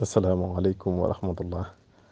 asalaamaaleykum wa rahmatullah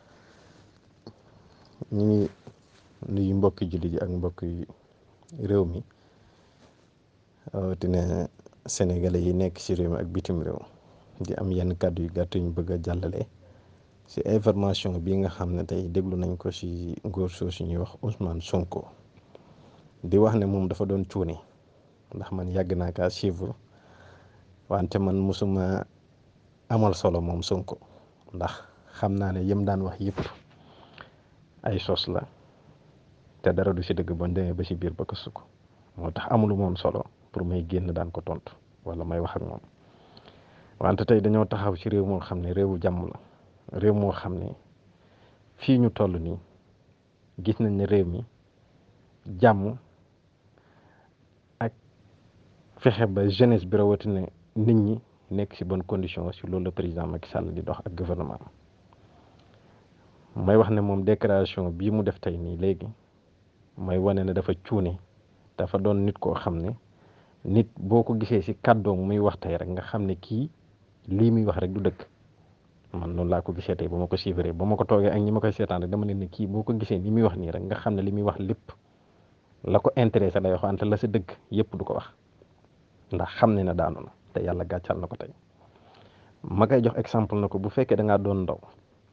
ñu ngi nuyu mbokki jullit yi ak mbokki réew mi rawatina sénégalais yi nekk ci réew mi ak bitim réew di am yenn kàddu yu gàtt ñu bëgg a jàllale ci information bi nga xam ne tey déglu nañ ko ci ngóor soosu ñuy wax Ousmane Sonko di wax ne moom dafa doon cuune ndax man yàgg naa kaa suivre wante man musuma amal solo moom Sonko ndax xam naa ne yëm daan wax yëpp ay sos la te dara du ci dëgg ba demee ba ci biir ba ko sukk moo tax amulu moom solo pour may génn daan ko tontu wala may wax ak moom wante tey dañoo taxaw ci réew moo xam ne réewu jàmm la réew moo xam ne fii ñu toll nii gis nañ ne réew mi jàmm ak fexe ba jeunesse bi rawatina nit ñi nekk ci bonne condition ci loolu la président Macky Sall di dox ak gouvernement may wax ne moom déclaration bii mu def tey nii léegi may wane ne dafa cuune dafa doon nit koo xam ne nit boo ko gisee ci kàddoom muy wax tey rek nga xam ne kii lii muy wax rek du dëgg man noonu laa ko gisee tey ba ma ko suivre ba ma ko toogee ak ñi ma koy seetaan rek dama ne ne kii boo ko gisee ni muy wax nii rek nga xam ne li muy wax lépp la ko intéressé lay wax wante la sa dëgg yépp du ko wax ndax xam ne ne daanu na te yàlla gàccal na ko tey ma koy jox exemple na ko bu fekkee da ngaa doon ndaw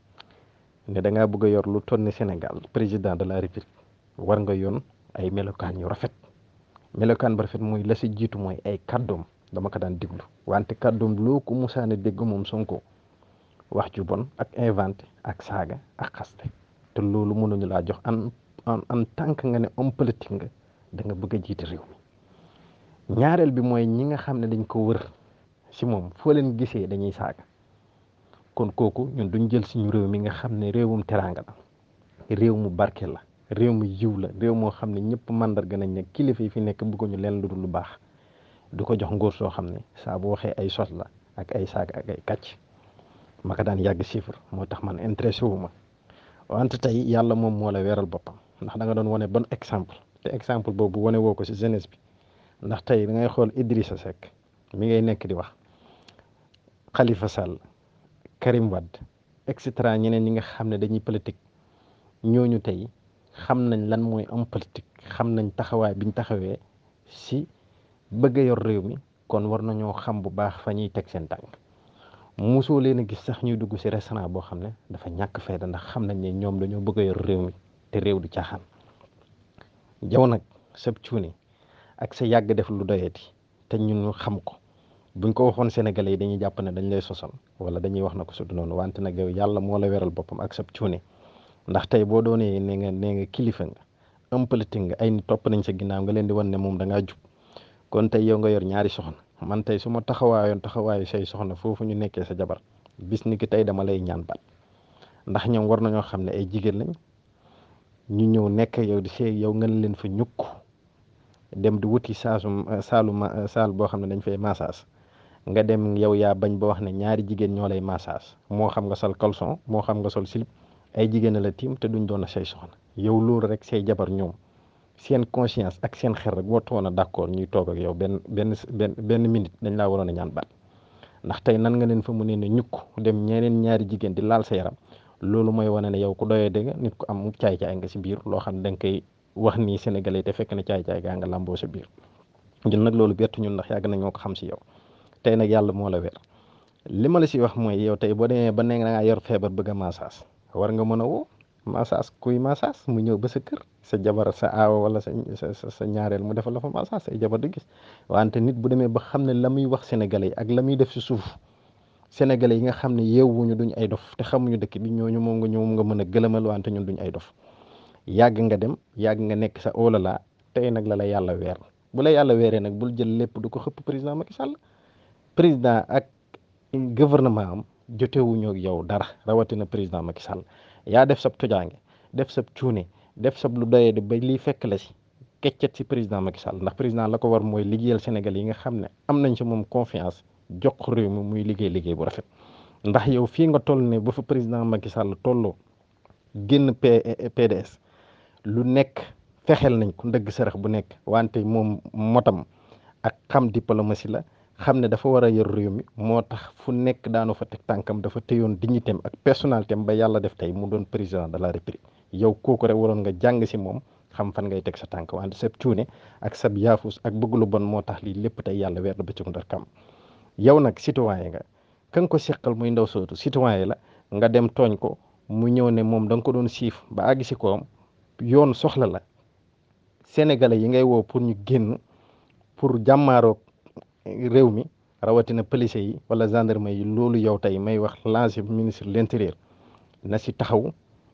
ne da ngaa bëgg a yor lu toll ni Sénégal président de la République war nga yoon ay melokaan yu rafet melokaan bu rafet mooy la si jiitu mooy ay kàddoom dama ko daan diglu wante kàddoom loo ko musaane dégg moom Sonko wax ju bon ak inventé ak saaga ak xaste te loolu mënuñu laa jox en en en tant que nga ne homme politique nga da nga bëgg a jiite réew mi ñaareel bi mooy ñi nga xam ne dañ ko wër si moom foo leen gisee dañuy saaga kon kooku ñun duñ jël suñu réew mi nga xam ne réewum teraanga la réew mu barke la réew mu yiw la réew moo xam ne ñëpp màndarga nañ ne kilifa yi fi nekk bëgguñu leen lu dul lu baax du ko jox ngóor soo xam ne saa bu waxee ay sos la ak ay saaga ak ay kàcc ma ko daan yàgg chiffre moo tax man intéressé wu ma wante tey yàlla moom moo la weeral boppam ndax da nga doon wane bon exemple te exemple boobu wane woo ko si jeunesse bi ndax tey da ngay xool Idrissa Seck mi ngay nekk di wax Khalifa Sall Karim Wade et cetera ñeneen ñi nga xam ne dañuy politique ñooñu tey xam nañ lan mooy am politique xam nañ taxawaay biñ taxawee si bëgg a yor réew mi kon war nañoo xam bu baax fa ñuy teg seen tànk mosoo leen a gis sax ñuy dugg si restaurant boo xam ne dafa ñàkk fayda ndax xam nañ ne ñoom dañoo bëgg a yor réew mi te réew du caaxaan jaw nag sab cuuni ak sa yàgg def lu doyati te ñun ñu xam ko buñ ko waxoon sénégalais yi dañuy jàpp ne dañ lay sosal wala dañuy wax na ko su du noonu wante nag yow yàlla moo la weral boppam ak sab cuuni ndax tey boo doonee ne nga nee nga kilifa nga am politique nga ay nit topp nañ sa ginnaaw nga leen di wan ne moom da ngaa jub kon tey yow nga yor ñaari soxna man tey su ma taxawaayoon taxawaayu say soxna foofu ñu nekkee sa jabar bis ni ki tey dama lay ñaan baat ndax ñoom war nañoo xam ne ay jigéen lañ ñu ñëw nekk yow di see yow nga leen fa ñukk dem di wuti saasu saalu saal boo xam ne dañ fay massage nga dem yow yaa bañ ba wax ne ñaari jigéen ñoo lay massage moo xam nga sol caleçon moo xam nga sol slip ay jigéen la tiim te duñ doon a say soxna yow loolu rek say jabar ñoom seen conscience ak seen xel rek boo toon a d'accord ñuy toog ak yow benn benn benn benn minute dañ laa waroon a ñaan baat ndax tey nan nga leen fa mu ne ne ñukk dem ñeneen ñaari jigéen di laal sa yaram loolu mooy wane ne yow ku doyee dégg nit ku am caay-caay nga si biir loo xam ne da nga koy wax nii sénégalais te fekk na caay-caay gaa nga làmboo sa biir ñun nag loolu bettu ñun ndax yàgg nañoo ko xam si yow tey nag yàlla moo la weer li ma la si wax mooy yow tey boo demee ba ne da ngaa yor feebar bëgg a massage war nga mën a woo massage kuy massage mu ñëw ba sa kër sa jabar sa aawa wala sa sa sa ñaareel mu defal la fa massage say jabar di gis wante nit bu demee ba xam ne la muy wax sénégalais yi ak la muy def si suuf sénégalais yi nga xam ne yeewuñu duñ ay dof te xamuñu dëkk bi ñooñu moom nga ñoom nga mën a gëlëmal wante ñun duñ ay dof yàgg nga dem yàgg nga nekk sa olala tey nag la la yàlla weer bu la yàlla weeree nag bul jël lépp du ko xëpp président Macky Sall président ak gouvernement am jotewuñu ak yow dara rawatina président Macky Sall yaa def sab tojaange def sab cuune def sab lu doyee di ba lii fekk la si keccet si président Macky Sall ndax président la ko war mooy liggéeyal Sénégal yi nga xam ne am nañ si moom confiance jox réew mi muy liggéey liggéey bu rafet ndax yow fii nga toll ne ba fa président Macky Sall tolloo génn PDS lu nekk fexeel nañ ko ndëgg sërëx bu nekk wante moom motam ak xam diplomatie la xam ne dafa war a yor réew mi moo tax fu nekk daanu fa teg tànkam dafa téyoon dignitéem ak personnalité am ba yàlla def tey mu doon président de la république yow kooku rek waroon nga jàng si moom xam fan ngay teg sa tànk wante sab cuune ak sab yaafus ak bëgg lu bon moo tax lii lépp tey yàlla weer na bëccëgu ndar kam yow nag citoyen nga ka nga ko seqal muy ndaw sootu citoyen la nga dem tooñ ko mu ñëw ne moom da nga ko doon siif ba àgg si koom yoon soxla la sénégalais yi ngay woo pour ñu génn pour jàmmaaroog réew mi rawatina police yi wala gendarme yi loolu yow tey may wax lancé ministre de l'intérieur na si taxaw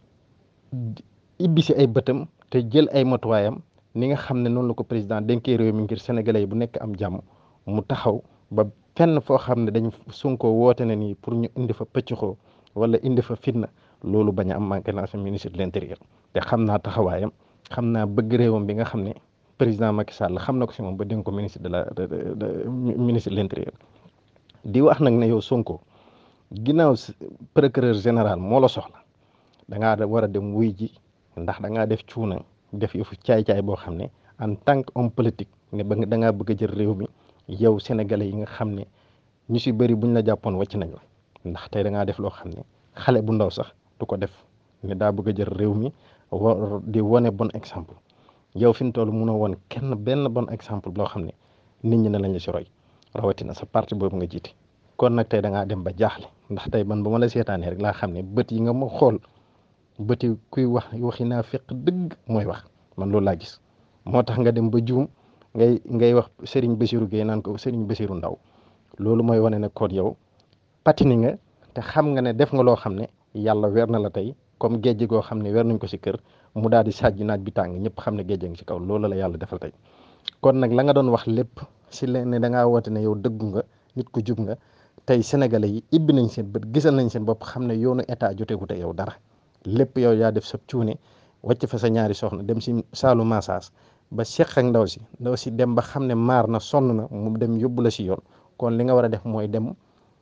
ibbi si ay bëtam te jël ay matuwaayam ni nga xam ne noonu la ko président dénkee réew mi ngir sénégalais yi bu nekk am jàmm mu taxaw ba fenn foo xam ne dañ Sonko woote na nii pour ñu indi fa pëccxoo wala indi fa fitna loolu bañ a am manqué naa sa ministre de l'intérieur te xam naa taxawaayam xam naa bëgg réewam bi nga xam ne président Macky Sall xam na ko si moom ba dénk ko ministre de la ministre de l'intérieur di wax nag ne yow Sonko ginnaaw procureur général moo la soxla da ngaa war a dem wuy ji ndax da ngaa def cuuna def yëfu caay-caay boo xam ne en tant que homme politique ne ba da ngaa bëgg a jël réew mi yow sénégalais yi nga xam ne ñu si bëri buñ la jàppoon wàcc nañ la ndax tey da ngaa def loo xam ne xale bu ndaw sax du ko def ne daa bëgg a jël réew mi wa di wane bon exemple yow fi mu toll munoo woon kenn benn bon exemple boo xam ne nit ñi ne lañ la si roy rawatina sa parti boobu nga jiite kon nag tey da ngaa dem ba jaaxle ndax tey man ba ma la seetaanee rek laa xam ne bët yi nga ma xool bët yi kuy wax waxi naa fekk dëgg mooy wax man loolu laa gis moo tax nga dem ba juum ngay ngay wax Serigne Bassirou Gueye naan ko Serigne Bassirou Ndaw loolu mooy wane ne kon yow patini nga te xam nga ne def nga loo xam ne yàlla weer na la tey comme géej goo xam ne weer nañ ko si kër mu daal di sàjj naaj bi tàng ñëpp xam ne géej ngi si kaw loolu la yàlla defal tey kon nag la nga doon wax lépp si leen ne da ngaa woote ne yow dëggu nga nit ku jub nga tey sénégalais yi ibbi nañ seen bët gisal nañ seen bopp xam ne yoonu état joteegu te yow dara lépp yow yaa def sa cuune wàcc fa sa ñaari soxna dem si saalu massage ba seq ak ndaw si ndaw si dem ba xam ne maar na sonn na mu dem yóbbu la si yoon kon li nga war a def mooy dem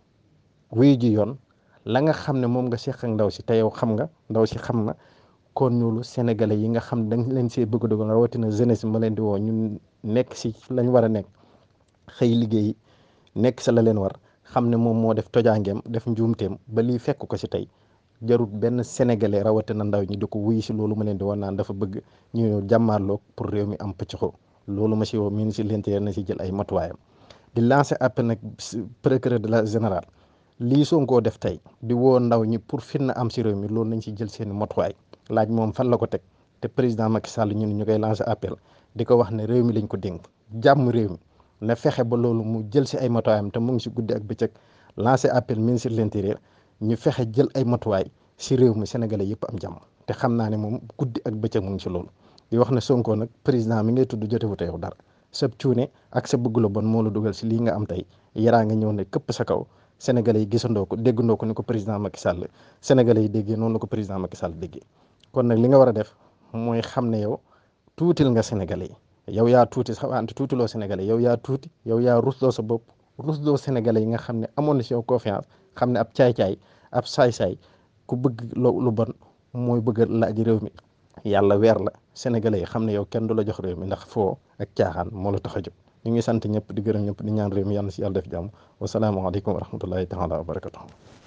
wuyu ji yoon la nga xam ne moom nga seq ak ndaw si te yow xam nga ndaw si xam na kon ñoolu sénégalais yi nga xam dañ leen see bëgg dogal rawatina jeunesse ma leen di woo ñun nekk si lañ war a nekk xëy liggéey nekk sa la leen war xam ne moom moo def tojaangeem def njuumteem ba lii fekk ko si tey jarut benn sénégalais rawatina ndaw ñi di ko wuyu si loolu ma leen di wax naan dafa bëgg ñu ñëw jàmmaarloog pour réew mi am pëccxoo loolu ma si woo ministre de l'intérieur na si jël ay matuwaayam di lancer appel nag procureur de la général lii Sonko def tey di woo ndaw ñi pour fitna am si réew mi loolu nañ si jël seeni matuwaay laaj moom fan la ko teg te président Macky Sall ñun ñu koy lancer appel di ko wax ne réew mi lañ ko dénk jàmm réew mi na fexe ba loolu mu jël si ay matuwaayam te mu ngi si guddi ak bëccëg lancer appel ministre de l'intérieur ñu fexe jël ay matuwaay si réew mi sénégalais yëpp am jàmm te xam naa ne moom guddi ak bëccëg mu ngi si loolu di wax ne Sonko nag président mi ngay tudd jotewu te yow dara sa cuune ak sa bëgg lu bon moo la dugal si lii nga am tey yaraa nga ñëw ne këpp sa kaw sénégalais yi gisandoo ko déggandoo ko ni ko président Macky Sall sénégalais yi déggee noonu la ko président Macky Sall déggee kon nag li nga war a def mooy xam ne yow tuutil nga sénégalais yi yow yaa tuuti sax wante tuutiloo sénégalais yow yaa tuuti yow yaa rusloo sa bopp rusloo sénégalais yi nga xam ne amoon na si yow confiance xam ne ab caay-caay ab saay-saay ku bëgg lu bon mooy bëgg laaj réew mi yàlla weer la sénégalais yi xam ne yow kenn du la jox réew mi ndax foo ak caaxaan moo la tax a jóg ñu ngi sant ñëpp di gërëm ñëpp di ñaan réew mi yàlla na si yàlla def jàmm wasalaamaaleykum wa rahmatullahi taala wa barakatuh